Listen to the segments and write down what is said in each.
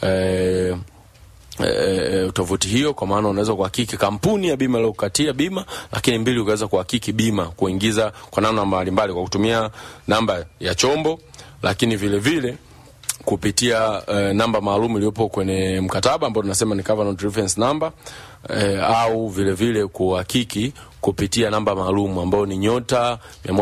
eh, E, tovuti hiyo kwa maana unaweza kuhakiki kampuni ya bima iliyokukatia bima, lakini mbili, ukaweza kuhakiki bima kuingiza kwa namna mbalimbali kwa kutumia namba ya chombo, lakini vile vile kupitia e, namba maalum iliyopo kwenye mkataba ambao tunasema ni covenant reference number e, au vile vile kuhakiki kupitia namba maalum ambayo ni nyota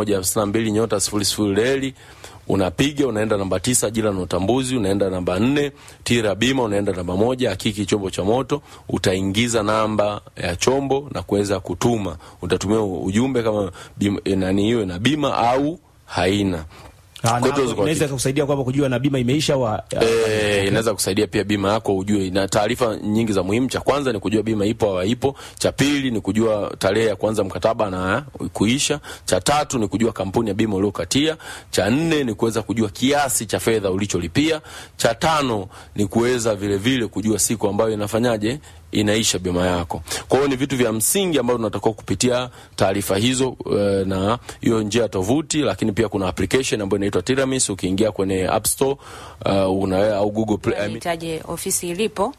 152 nyota sifuri sifuri reli unapiga unaenda namba tisa jina na utambuzi, unaenda namba nne tira bima, unaenda namba moja hakiki chombo cha moto, utaingiza namba ya chombo na kuweza kutuma. Utatumia ujumbe kama bima, nani hiyo na bima au haina. Ah, na inaweza kusaidia kwamba kujua na bima imeisha wa Eh, inaweza kusaidia pia bima yako ujue, na taarifa nyingi za muhimu. Cha kwanza ni kujua bima ipo au haipo. Cha pili ni kujua tarehe ya kuanza mkataba na kuisha. Cha tatu ni kujua kampuni ya bima uliokatia. Cha nne ni kuweza kujua kiasi cha fedha ulicholipia. Cha tano ni kuweza vile vile kujua siku ambayo inafanyaje inaisha bima yako. Kwa hiyo ni vitu vya msingi ambavyo tunatakiwa kupitia taarifa hizo uh, na hiyo njia ya tovuti, lakini pia kuna application ambayo inaitwa Tiramis. Ukiingia kwenye App Store uh, una au Google Play, I mean, Nitaje ofisi ilipo,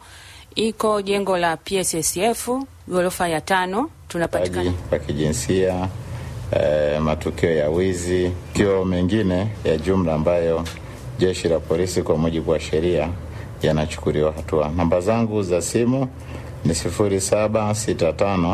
iko jengo la PSSF ghorofa ya tano. Tunapatikana wa kijinsia eh, matukio ya wizi, tukio mengine ya jumla ambayo jeshi la polisi kwa mujibu wa sheria yanachukuliwa hatua. Namba zangu za simu ni sifuri saba sita tano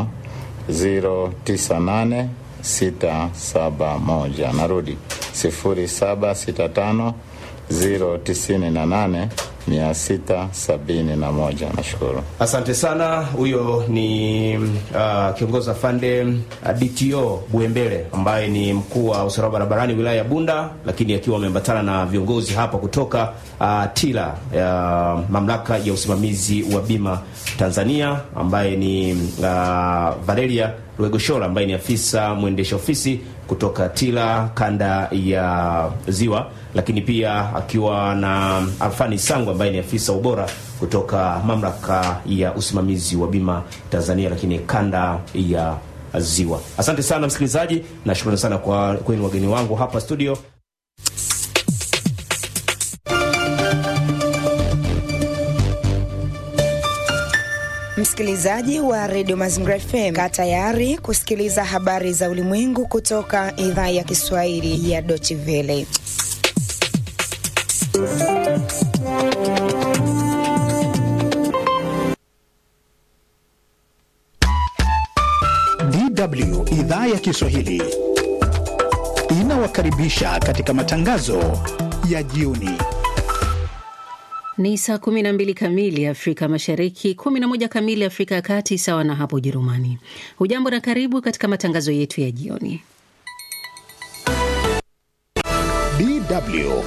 ziro tisa nane sita saba moja. Narudi sifuri saba sita tano ziro tisini na nane mia sita sabini na moja. Nashukuru. Asante sana. Huyo ni uh, kiongozi afande uh, DTO Buembele ambaye ni mkuu wa usalama barabarani wilaya ya Bunda, lakini akiwa ameambatana na viongozi hapa kutoka uh, TILA ya uh, mamlaka ya usimamizi wa bima Tanzania, ambaye ni uh, Valeria Rwegoshola ambaye ni afisa mwendesha ofisi kutoka TILA kanda ya Ziwa, lakini pia akiwa na Alfani Sangu ambaye ni afisa ubora kutoka mamlaka ya usimamizi wa bima Tanzania, lakini kanda ya Ziwa. Asante sana msikilizaji, na shukrani sana kwa kwenu wageni wangu hapa studio. Msikilizaji wa redio Mazingira FM, kaa tayari kusikiliza habari za ulimwengu kutoka idhaa ya Kiswahili ya Deutsche Welle. DW idhaa ya Kiswahili inawakaribisha katika matangazo ya jioni. Ni saa 12 kamili Afrika Mashariki, 11 kamili Afrika ya Kati, sawa na hapo Ujerumani. Hujambo na karibu katika matangazo yetu ya jioni. DW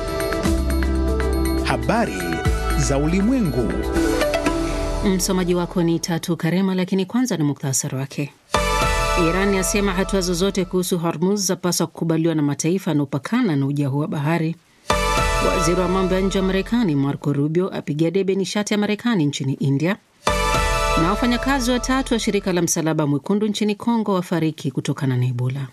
habari za ulimwengu. Msomaji wako ni Tatu Karema, lakini kwanza ni muktasari wake. Iran yasema hatua zozote kuhusu Hormuz zapaswa kukubaliwa na mataifa yanaopakana na uja huu wa bahari. Waziri wa mambo ya nje wa Marekani Marco Rubio apigia debe nishati ya Marekani nchini India. Na wafanyakazi watatu wa shirika la Msalaba Mwekundu nchini Kongo wafariki kutokana na Ebola.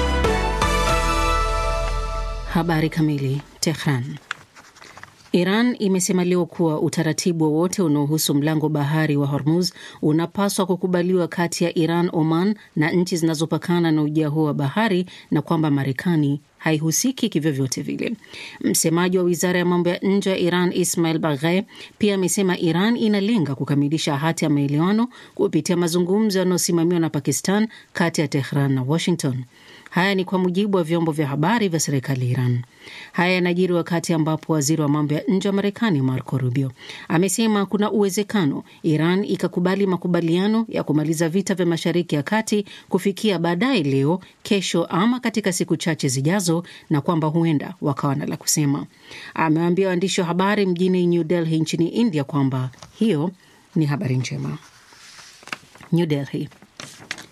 Habari kamili. Tehran. Iran imesema leo kuwa utaratibu wowote unaohusu mlango bahari wa Hormuz unapaswa kukubaliwa kati ya Iran, Oman na nchi zinazopakana na ujia huo wa bahari na kwamba Marekani haihusiki kivyovyote vile. Msemaji wa wizara ya mambo ya nje ya Iran Ismail Baghai pia amesema Iran inalenga kukamilisha hati ya maelewano kupitia mazungumzo yanayosimamiwa na Pakistan kati ya Tehran na Washington. Haya ni kwa mujibu wa vyombo vya habari vya serikali ya Iran. Haya yanajiri wakati ambapo waziri wa mambo ya nje wa Marekani Marco Rubio amesema kuna uwezekano Iran ikakubali makubaliano ya kumaliza vita vya Mashariki ya Kati kufikia baadaye leo, kesho, ama katika siku chache zijazo, na kwamba huenda wakawa na la kusema. Amewaambia waandishi wa habari mjini New Delhi nchini India kwamba hiyo ni habari njema. New Delhi.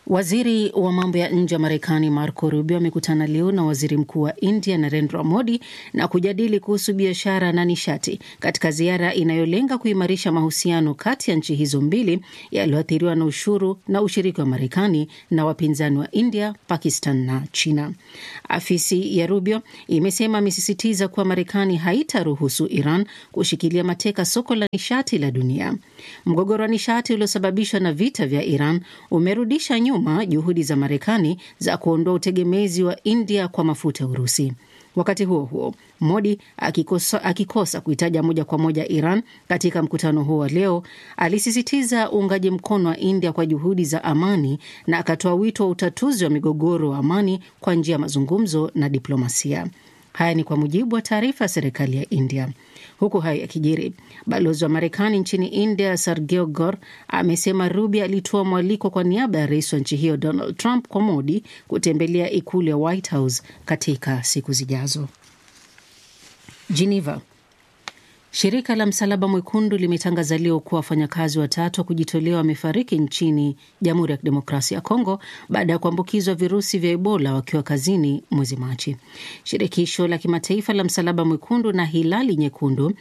Waziri wa mambo ya nje wa Marekani Marco Rubio amekutana leo na waziri mkuu wa India Narendra Modi na kujadili kuhusu biashara na nishati katika ziara inayolenga kuimarisha mahusiano kati ya nchi hizo mbili yaliyoathiriwa na ushuru na ushiriki wa Marekani na wapinzani wa India, Pakistan na China. Afisi ya Rubio imesema amesisitiza kuwa Marekani haitaruhusu Iran kushikilia mateka soko la nishati la dunia. Mgogoro wa nishati uliosababishwa na vita vya Iran umerudisha nyuma juhudi za Marekani za kuondoa utegemezi wa India kwa mafuta ya Urusi. Wakati huo huo, Modi akikosa, akikosa kuitaja moja kwa moja Iran katika mkutano huo wa leo, alisisitiza uungaji mkono wa India kwa juhudi za amani na akatoa wito wa utatuzi wa migogoro wa amani kwa njia ya mazungumzo na diplomasia. Haya ni kwa mujibu wa taarifa ya serikali ya India. Huku hayo yakijiri, balozi wa Marekani nchini India Sergio Gor amesema Rubio alitoa mwaliko kwa niaba ya rais wa nchi hiyo Donald Trump kwa Modi kutembelea ikulu ya White House katika siku zijazo. Geneva. Shirika la Msalaba Mwekundu limetangaza leo kuwa wafanyakazi watatu wa kujitolea wamefariki nchini Jamhuri ya Kidemokrasia ya Kongo baada ya kuambukizwa virusi vya Ebola wakiwa kazini mwezi Machi. Shirikisho la kimataifa la Msalaba Mwekundu na Hilali Nyekundu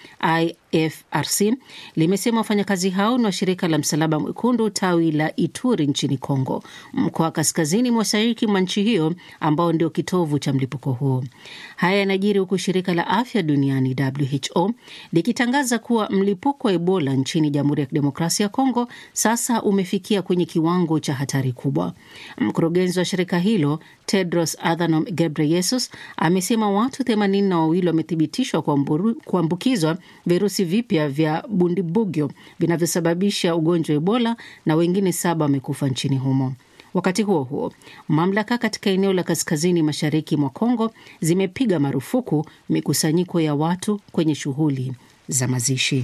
IFRC limesema wafanyakazi hao ni wa shirika la Msalaba Mwekundu tawi la Ituri nchini Kongo, mkoa wa kaskazini mashariki mwa nchi hiyo ambao ndio kitovu cha mlipuko huo. Haya yanajiri huku shirika la afya duniani WHO likitangaza kuwa mlipuko wa Ebola nchini Jamhuri ya Kidemokrasia ya Kongo sasa umefikia kwenye kiwango cha hatari kubwa. Mkurugenzi wa shirika hilo Tedros Adhanom Ghebreyesus amesema watu themanini na wawili wamethibitishwa kuambukizwa virusi vipya vya Bundibugyo vinavyosababisha ugonjwa wa Ebola na wengine saba wamekufa nchini humo. Wakati huo huo, mamlaka katika eneo la kaskazini mashariki mwa Kongo zimepiga marufuku mikusanyiko ya watu kwenye shughuli za mazishi.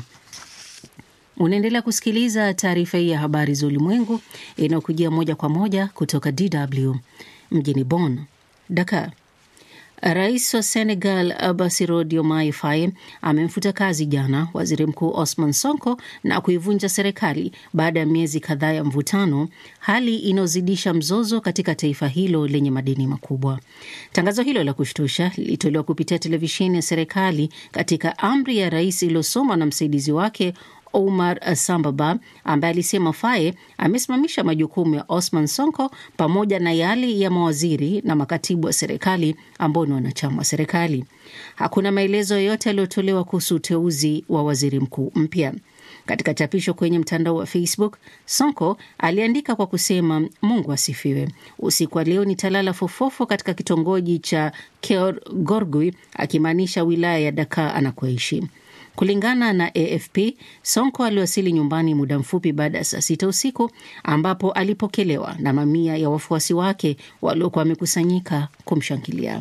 Unaendelea kusikiliza taarifa hii ya habari za ulimwengu inayokujia moja kwa moja kutoka DW mjini Bonn. Dakar. Rais wa Senegal Bassirou Diomaye Faye amemfuta kazi jana waziri mkuu Osman Sonko na kuivunja serikali baada ya miezi kadhaa ya mvutano, hali inayozidisha mzozo katika taifa hilo lenye madeni makubwa. Tangazo hilo la kushtusha lilitolewa kupitia televisheni ya serikali katika amri ya rais iliyosomwa na msaidizi wake Omar Sambaba ambaye alisema Faye amesimamisha majukumu ya Osman Sonko pamoja na yale ya mawaziri na makatibu wa serikali ambao ni wanachama wa serikali. Hakuna maelezo yoyote yaliyotolewa kuhusu uteuzi wa waziri mkuu mpya. Katika chapisho kwenye mtandao wa Facebook, Sonko aliandika kwa kusema, Mungu asifiwe, usiku wa leo nitalala fofofo katika kitongoji cha Keur Gorgui, akimaanisha wilaya ya Dakar anakoishi. Kulingana na AFP, Sonko aliwasili nyumbani muda mfupi baada ya saa sita usiku ambapo alipokelewa na mamia ya wafuasi wake waliokuwa wamekusanyika kumshangilia.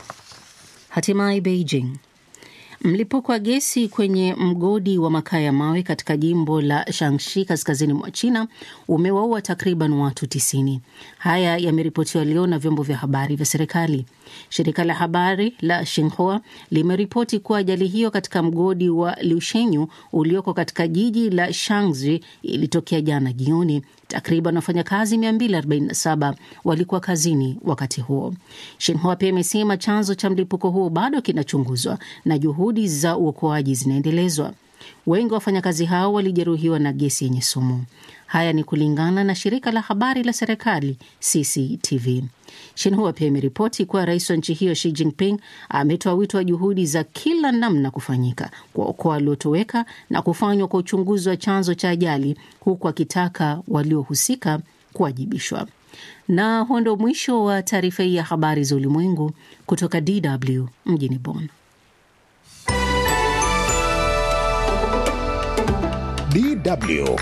Hatimaye Beijing. Mlipuko wa gesi kwenye mgodi wa makaa ya mawe katika jimbo la Shanxi kaskazini mwa China umewaua takriban watu tisini. Haya yameripotiwa leo na vyombo vya habari vya serikali. Shirika la habari la Xinhua limeripoti kuwa ajali hiyo katika mgodi wa Liushenyu ulioko katika jiji la Shangzi ilitokea jana jioni. Takriban wafanyakazi 247 walikuwa kazini wakati huo. Shinhua pia imesema chanzo cha mlipuko huo bado kinachunguzwa na juhudi za uokoaji zinaendelezwa. Wengi wa wafanyakazi hao walijeruhiwa na gesi yenye sumu. Haya ni kulingana na shirika la habari la serikali CCTV. Shinhua pia imeripoti kuwa rais wa nchi hiyo Xi Jinping ametoa wito wa juhudi za kila namna kufanyika kuwaokoa waliotoweka na kufanywa kwa uchunguzi wa chanzo cha ajali, huku akitaka waliohusika kuwajibishwa. Na huo ndio mwisho wa taarifa hii ya habari za ulimwengu kutoka DW mjini Bonn. DW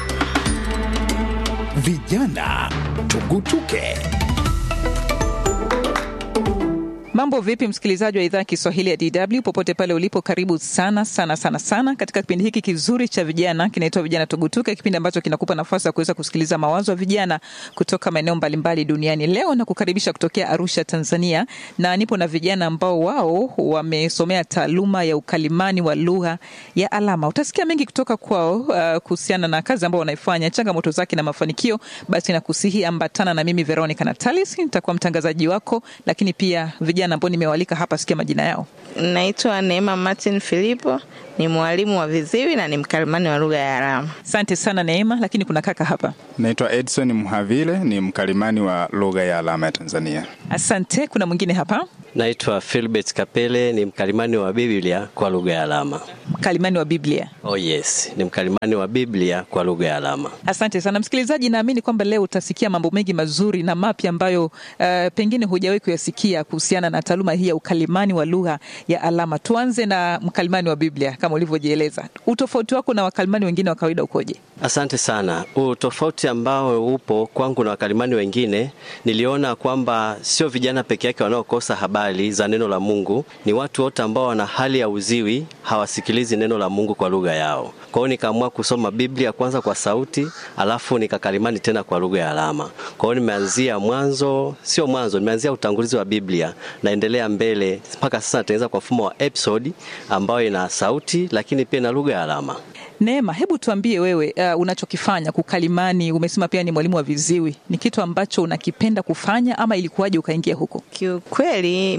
Vijana Tugutuke. Mambo vipi, msikilizaji wa idhaa ya Kiswahili ya DW popote pale ulipo, karibu sana sana sana sana katika kipindi hiki kizuri cha vijana kinaitwa Vijana Tugutuke, kipindi ambacho kinakupa nafasi ya kuweza kusikiliza mawazo ya vijana kutoka maeneo mbalimbali duniani. Leo na kukaribisha kutokea Arusha, Tanzania, na nipo na vijana ambao wao wamesomea taaluma ya ukalimani wa lugha ya alama. Utasikia mengi kutoka kwao uh, kuhusiana na kazi ambao wanaifanya, changamoto zake na mafanikio. Basi nakusihi ambatana na mimi Veronica Natalis, nitakuwa mtangazaji wako, lakini pia vijana ambao nimewalika hapa, sikia majina yao. Naitwa Neema Martin Filipo, ni mwalimu wa viziwi na ni mkalimani wa lugha ya alama. Asante sana Neema, lakini kuna kaka hapa. Naitwa Edson Mhavile, ni mkalimani wa lugha ya alama ya Tanzania. Asante. Kuna mwingine hapa. Naitwa Philbert Kapele, ni mkalimani wa Biblia kwa lugha ya alama. Mkalimani wa Biblia? Oh yes, ni mkalimani wa Biblia kwa lugha ya alama. Asante sana msikilizaji, naamini kwamba leo utasikia mambo mengi mazuri na mapya ambayo uh, pengine hujawahi kuyasikia kuhusiana na taaluma hii ya ukalimani wa lugha ya alama. Tuanze na mkalimani wa Biblia kama ulivyojieleza. Utofauti wako na wakalimani wengine wa kawaida ukoje? Asante sana. Utofauti ambao upo kwangu na wakalimani wengine, niliona kwamba sio vijana peke yake wanaokosa habari za neno la Mungu, ni watu wote ambao wana hali ya uziwi, hawasikilizi neno la Mungu kwa lugha yao. Kwa hiyo nikaamua kusoma Biblia kwanza kwa sauti, alafu nikakalimani tena kwa lugha ya alama. Kwa hiyo nimeanzia mwanzo, sio mwanzo, nimeanzia utangulizi wa Biblia, naendelea mbele mpaka sasa natengeneza kwa mfumo wa episode ambayo ina sauti, lakini pia na lugha ya alama. Neema, hebu tuambie wewe, uh, unachokifanya kukalimani. Umesema pia ni mwalimu wa viziwi, ni kitu ambacho unakipenda kufanya ama ilikuwaje ukaingia huko? Kiukweli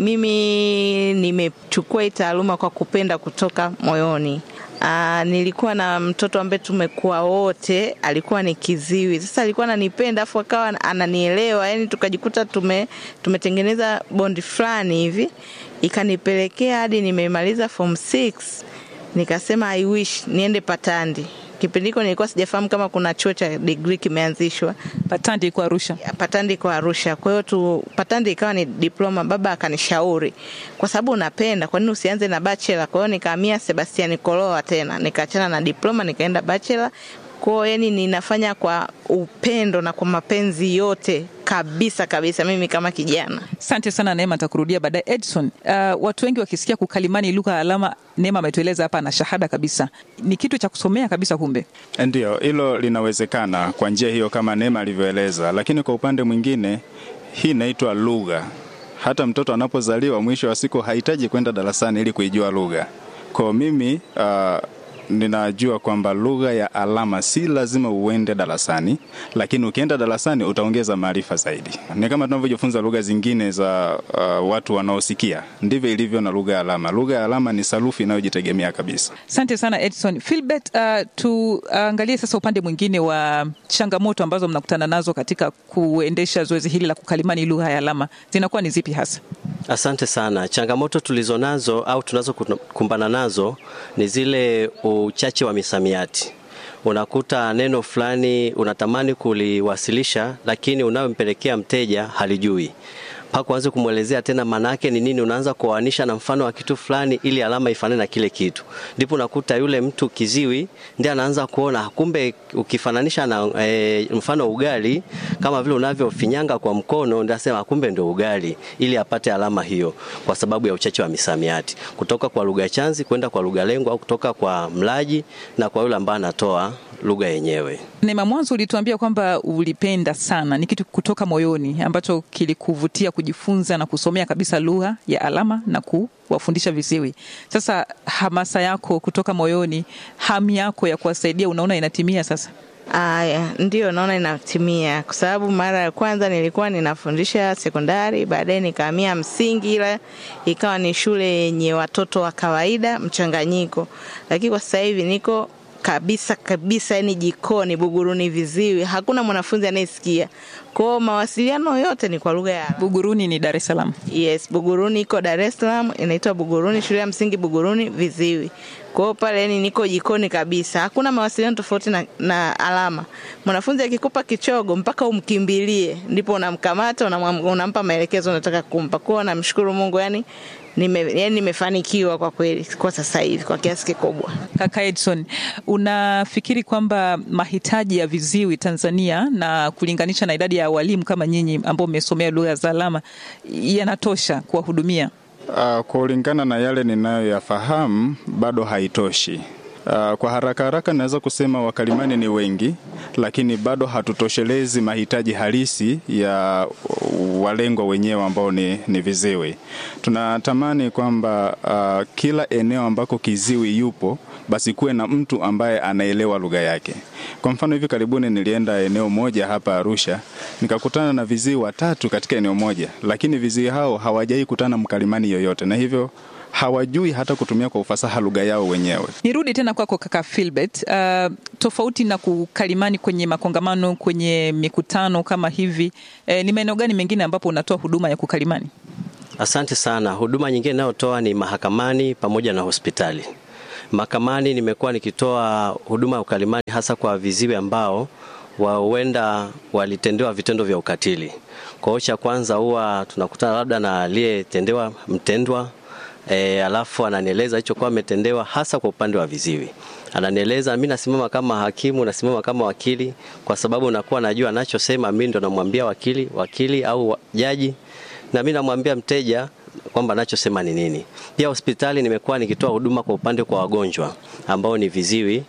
mimi nimechukua hii taaluma kwa kupenda kutoka moyoni. Aa, nilikuwa na mtoto ambaye tumekuwa wote, alikuwa ni kiziwi. Sasa alikuwa ananipenda afu akawa ananielewa, yani tukajikuta tume tumetengeneza bondi fulani hivi, ikanipelekea hadi nimemaliza form 6 nikasema I wish niende Patandi. Kipindi hiko nilikuwa sijafahamu kama kuna chuo cha degree kimeanzishwa. Patandi iko Arusha. Patandi iko Arusha. Kwa hiyo tu Patandi ikawa ni diploma. Baba akanishauri kwa sababu unapenda, kwa nini usianze na bachelor? Kwa hiyo nikahamia Sebastian Koloa tena, nikaachana na diploma nikaenda bachelor. Kwa hiyo yani ninafanya kwa upendo na kwa mapenzi yote kabisa kabisa, mimi kama kijana. Asante sana Neema, nitakurudia baadaye. Edson, uh, watu wengi wakisikia kukalimani lugha ya alama, Neema ametueleza hapa na shahada kabisa, ni kitu cha kusomea kabisa. Kumbe Ndiyo, hilo linawezekana kwa njia hiyo kama Neema alivyoeleza, lakini kwa upande mwingine hii inaitwa lugha. Hata mtoto anapozaliwa, mwisho wa siku hahitaji kwenda darasani ili kuijua lugha. Kwa mimi uh, ninajua kwamba lugha ya alama si lazima uende darasani, lakini ukienda darasani utaongeza maarifa zaidi. Ni kama tunavyojifunza lugha zingine za uh, watu wanaosikia, ndivyo ilivyo na lugha ya alama. Lugha ya alama ni sarufi inayojitegemea kabisa. Asante sana Edson. Philbert, uh, tuangalie uh, sasa upande mwingine wa changamoto ambazo mnakutana nazo katika kuendesha zoezi hili la kukalimani lugha ya alama, zinakuwa ni zipi hasa? Asante sana. Changamoto tulizonazo au tunazokumbana nazo ni zile uchache wa misamiati. Unakuta neno fulani unatamani kuliwasilisha, lakini unayompelekea mteja halijui mpaka uanze kumwelezea tena maana yake ni nini, unaanza kuoanisha na mfano wa kitu fulani ili alama ifanane na kile kitu, ndipo unakuta yule mtu kiziwi ndiye anaanza kuona kumbe, ukifananisha na e, mfano ugali kama vile unavyofinyanga kwa mkono, ndio asema kumbe ndio ugali, ili apate alama hiyo, kwa sababu ya uchache wa misamiati kutoka kwa lugha chanzi kwenda kwa lugha lengo, au kutoka kwa mlaji na kwa yule ambaye anatoa lugha yenyewe. Neema, mwanzo ulituambia kwamba ulipenda sana, ni kitu kutoka moyoni ambacho kilikuvutia kujifunza na kusomea kabisa lugha ya alama na kuwafundisha viziwi. Sasa hamasa yako kutoka moyoni, hamu yako ya kuwasaidia, unaona inatimia sasa? Aya, ndio naona inatimia, kwa sababu mara ya kwanza nilikuwa ninafundisha sekondari, baadaye nikahamia msingi, ila ikawa ni shule yenye watoto wa kawaida mchanganyiko, lakini kwa sasa hivi niko kabisa kabisa, yani jikoni, Buguruni viziwi, hakuna mwanafunzi anayesikia. Kwao mawasiliano yote ni kwa lugha ya Buguruni ni Dar es Salaam. Yes, Buguruni iko Dar es Salaam, inaitwa Buguruni, shule ya msingi Buguruni viziwi. Kwa hiyo pale yani niko jikoni kabisa, hakuna mawasiliano tofauti na, na alama. Mwanafunzi akikupa kichogo mpaka umkimbilie, ndipo unamkamata unamwam- unampa maelekezo unataka kumpa. Kwa hiyo namshukuru Mungu yani nime, yani nimefanikiwa kwa kweli kwa sasa hivi kwa kiasi kikubwa. Kaka Edson, unafikiri kwamba mahitaji ya viziwi Tanzania na kulinganisha na idadi ya walimu kama nyinyi ambao mmesomea lugha za alama yanatosha kuwahudumia? Uh, kulingana na yale ninayoyafahamu bado haitoshi. Uh, kwa haraka haraka naweza kusema wakalimani ni wengi, lakini bado hatutoshelezi mahitaji halisi ya walengwa wenyewe ambao ni, ni viziwi. Tunatamani kwamba uh, kila eneo ambako kiziwi yupo basi kuwe na mtu ambaye anaelewa lugha yake. Kwa mfano, hivi karibuni nilienda eneo moja hapa Arusha, nikakutana na viziwi watatu katika eneo moja, lakini viziwi hao hawajai kutana mkalimani yoyote, na hivyo hawajui hata kutumia kwa ufasaha lugha yao wenyewe. Nirudi tena kwako kaka Philbert. Uh, tofauti na kukalimani kwenye makongamano, kwenye mikutano kama hivi, eh, ni maeneo gani mengine ambapo unatoa huduma ya kukalimani? Asante sana. Huduma nyingine inayotoa ni mahakamani pamoja na hospitali. Mahakamani nimekuwa nikitoa huduma ya ukalimani hasa kwa viziwi ambao huenda walitendewa vitendo vya ukatili. Kwa hiyo cha kwanza huwa tunakutana labda na aliyetendewa mtendwa E, alafu ananieleza hichokuwa ametendewa hasa kwa upande wa viziwi. Ananieleza, mimi nasimama kama hakimu, nasimama kama wakili, kwa sababu nakuwa najua anachosema, mimi ndo namwambia wakili, wakili au wa- jaji, na mimi namwambia mteja kwamba anachosema ni nini. Pia hospitali nimekuwa nikitoa huduma kwa upande kwa wagonjwa ambao ni viziwi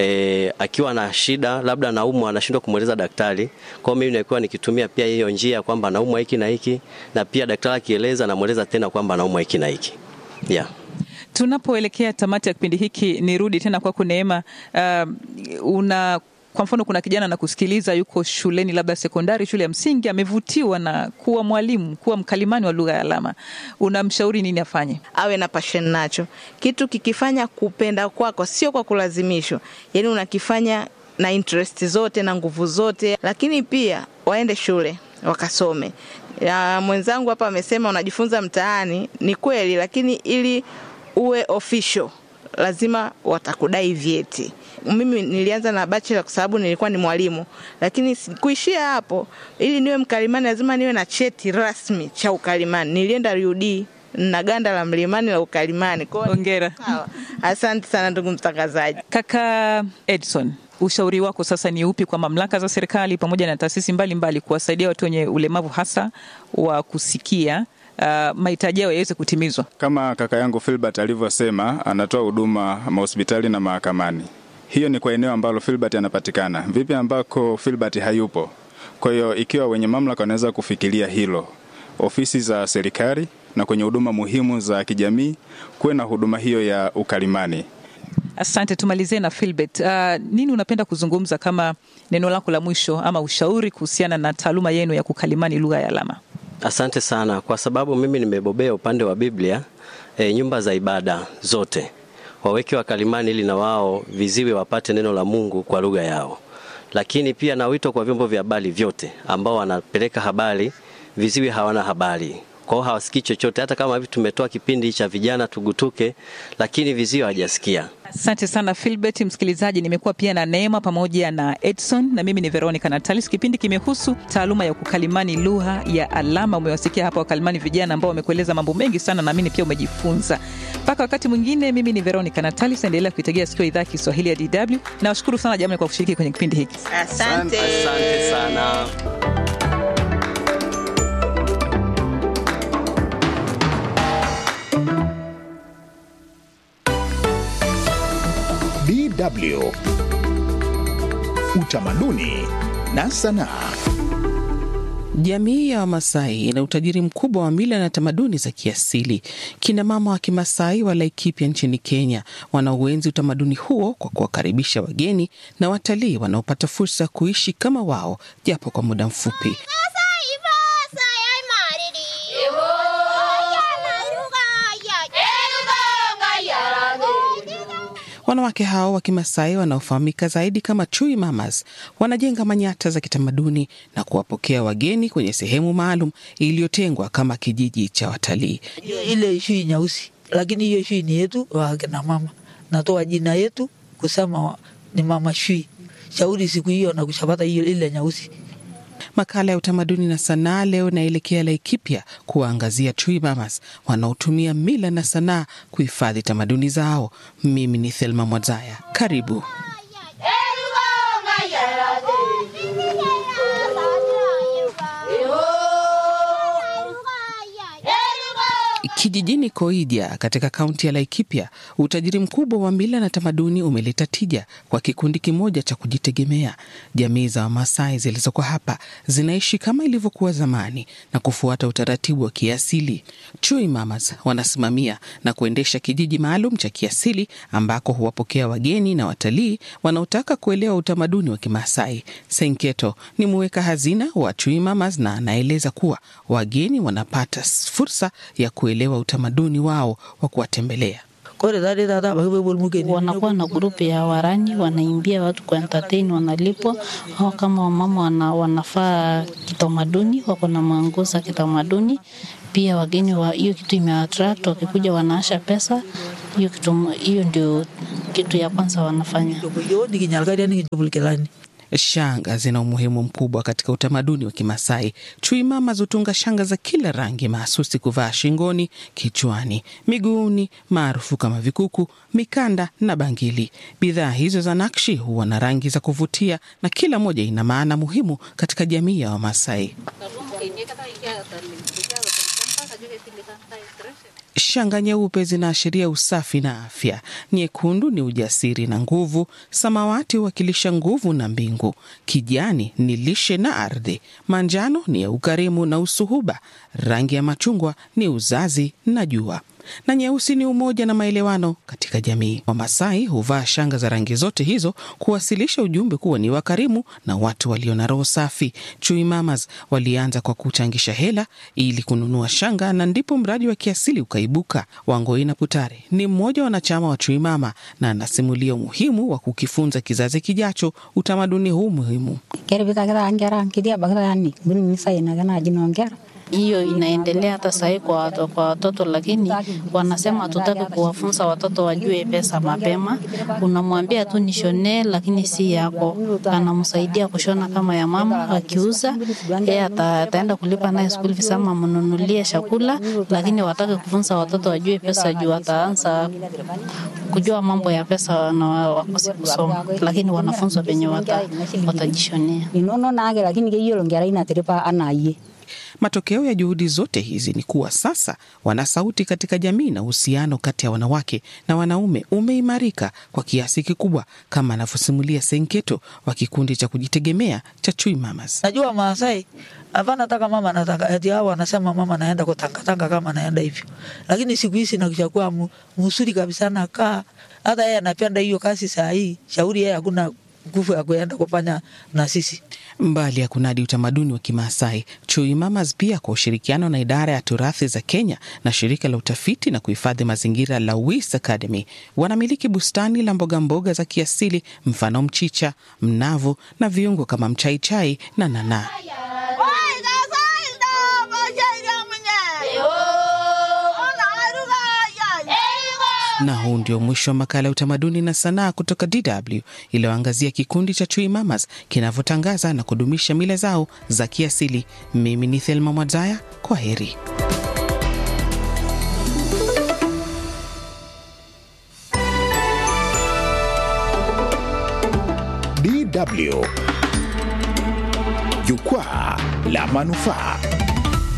e, akiwa na shida labda anaumwa anashindwa kumweleza daktari. Kwa hiyo mimi nimekuwa nikitumia pia hiyo njia kwamba anaumwa hiki na hiki, na pia daktari akieleza anamweleza tena kwamba anaumwa hiki na hiki. Yeah. Tunapoelekea tamati ya kipindi hiki, nirudi tena kwako Neema. Uh, una kwa mfano, kuna kijana na kusikiliza, yuko shuleni, labda sekondari, shule ya msingi, amevutiwa na kuwa mwalimu, kuwa mkalimani wa lugha ya alama, unamshauri nini afanye? awe na passion nacho. Kitu kikifanya kupenda kwako, sio kwa kulazimishwa, yaani unakifanya na interest zote na nguvu zote, lakini pia waende shule wakasome. Ya, mwenzangu hapa amesema unajifunza mtaani, ni kweli, lakini ili uwe official lazima watakudai vyeti. Mimi nilianza na bachelor kwa sababu nilikuwa ni mwalimu, lakini si- kuishia hapo, ili niwe mkalimani lazima niwe na cheti rasmi cha ukalimani. Nilienda RUD na ganda la mlimani la ukalimani. Kwa hiyo- Hongera. Sawa. Asante sana ndugu mtangazaji. Kaka Edson, ushauri wako sasa ni upi kwa mamlaka za serikali pamoja na taasisi mbalimbali kuwasaidia watu wenye ulemavu hasa wa kusikia uh, mahitaji yao yaweze kutimizwa? Kama kaka yangu Filbert alivyosema, anatoa huduma mahospitali na mahakamani. Hiyo ni kwa eneo ambalo Filbert anapatikana. Vipi ambako Filbert hayupo? Kwa hiyo ikiwa wenye mamlaka wanaweza kufikiria hilo, ofisi za serikali na kwenye huduma muhimu za kijamii, kuwe na huduma hiyo ya ukalimani. Asante, tumalizie na Philbert. Uh, nini unapenda kuzungumza kama neno lako la mwisho ama ushauri kuhusiana na taaluma yenu ya kukalimani lugha ya alama? Asante sana kwa sababu mimi nimebobea upande wa Biblia. E, nyumba za ibada zote waweke wakalimani ili na wao viziwi wapate neno la Mungu kwa lugha yao, lakini pia na wito kwa vyombo vya habari vyote ambao wanapeleka habari, viziwi hawana habari kwa hiyo hawasikii chochote. Hata kama hivi tumetoa kipindi cha vijana tugutuke, lakini viziwi hawajasikia. Asante sana Philbert. Msikilizaji, nimekuwa pia na Neema pamoja na Edson na mimi ni Veronica Natalis. Kipindi kimehusu taaluma ya kukalimani lugha ya alama. Umewasikia hapa wakalimani vijana ambao wamekueleza mambo mengi sana, naamini pia umejifunza. Mpaka wakati mwingine, mimi ni Veronica Natalis, endelea kuitegea sikio idhaa ya Kiswahili ya DW. Nawashukuru sana jamani kwa kushiriki kwenye kipindi hiki. Asante. Asante sana. DW Utamaduni na Sanaa. Jamii ya Wamasai ina utajiri mkubwa wa mila na tamaduni za kiasili. Kina mama wa Kimasai wa Laikipia nchini Kenya wanauenzi utamaduni huo kwa kuwakaribisha wageni na watalii wanaopata fursa ya kuishi kama wao japo kwa muda mfupi. Wanawake hao wa Kimasai wanaofahamika zaidi kama Chui Mamas wanajenga manyata za kitamaduni na kuwapokea wageni kwenye sehemu maalum iliyotengwa kama kijiji cha watalii. ile shui nyeusi, lakini hiyo shui ni yetu wakina mama natoa jina yetu kusema ni mama Shui. Shauri siku hiyo na kushapata hiyo ile nyeusi. Makala ya utamaduni na sanaa leo naelekea Laikipia kuwaangazia Chui Mamas wanaotumia mila na sanaa kuhifadhi tamaduni zao. Mimi ni Thelma Mwazaya, karibu. Kijijini Koidia katika kaunti ya Laikipia, utajiri mkubwa wa mila na tamaduni umeleta tija kwa kikundi kimoja cha kujitegemea. Jamii za Wamasai zilizoko hapa zinaishi kama ilivyokuwa zamani na kufuata utaratibu wa kiasili. Chui Mamas wanasimamia na kuendesha kijiji maalum cha kiasili ambako huwapokea wageni na watalii wanaotaka kuelewa utamaduni wa Kimasai. Senketo ni muweka hazina wa Chui Mamas na anaeleza kuwa wageni wanapata fursa ya kuelewa utamaduni wao wa kuwatembelea. Wanakuwa na grupu ya warani, wanaimbia watu kwa entertain, wanalipwa au kama wamama wana, wanafaa kitamaduni, wako na manguo za kitamaduni pia. Wageni wa hiyo kitu imeattract, wakikuja wanaasha pesa hiyo kitu. Hiyo ndio kitu ya kwanza wanafanya. Shanga zina umuhimu mkubwa katika utamaduni wa Kimasai. Chui Mamas hutunga shanga za kila rangi mahsusi kuvaa shingoni, kichwani, miguuni, maarufu kama vikuku, mikanda na bangili. Bidhaa hizo za nakshi huwa na rangi za kuvutia na kila moja ina maana muhimu katika jamii ya Wamasai. Shanga nyeupe zinaashiria usafi na afya, nyekundu ni ujasiri na nguvu, samawati huwakilisha nguvu na mbingu, kijani ni lishe na ardhi, manjano ni ya ukarimu na usuhuba, rangi ya machungwa ni uzazi na jua na nyeusi ni umoja na maelewano katika jamii. Wamasai huvaa shanga za rangi zote hizo kuwasilisha ujumbe kuwa ni wakarimu na watu walio na roho safi. Chui Mamas walianza kwa kuchangisha hela ili kununua shanga, na ndipo mradi wa kiasili ukaibuka. Wangoina Putare ni mmoja wa wanachama wa Chui Mama na anasimulia umuhimu wa kukifunza kizazi kijacho utamaduni huu muhimu. hiyo inaendelea hata sahii kwa watoto, kwa watoto, lakini wanasema hatutaki kuwafunza watoto wajue pesa mapema. Unamwambia tu nishonee, lakini si yako. Anamsaidia kushona kama ya mama, akiuza yeye ata, ataenda kulipa naye school fees ama mnunulie chakula, lakini wataki kufunza watoto wajue pesa juu wataanza kujua mambo ya pesa na wakose kusoma, lakini wanafunzwa venye wata, watajishonea. Matokeo ya juhudi zote hizi ni kuwa sasa wana sauti katika jamii na uhusiano kati ya wanawake na wanaume umeimarika kwa kiasi kikubwa, kama anavyosimulia Senketo wa kikundi cha kujitegemea cha Chui Mamas. Najua Maasai hapana taka mama nataka ati hao wanasema mama naenda kutangatanga kama naenda hivyo, lakini siku hizi nakishakuwa mzuri kabisa, nakaa hata yeye anapenda hiyo kazi saa hii. Shauri yeye hakuna nguvu ya kuenda kufanya na sisi. Mbali ya kunadi utamaduni wa Kimaasai, Chui Mamas pia kwa ushirikiano na idara ya turathi za Kenya na shirika la utafiti na kuhifadhi mazingira la Wis Academy wanamiliki bustani la mboga mboga za kiasili, mfano mchicha, mnavu na viungo kama mchaichai na nanaa. Na huu ndio mwisho wa makala ya utamaduni na sanaa kutoka DW iliyoangazia kikundi cha Chui Mamas kinavyotangaza na kudumisha mila zao za kiasili. Mimi ni Thelma Mwadzaya, kwa heri. DW Jukwaa la Manufaa.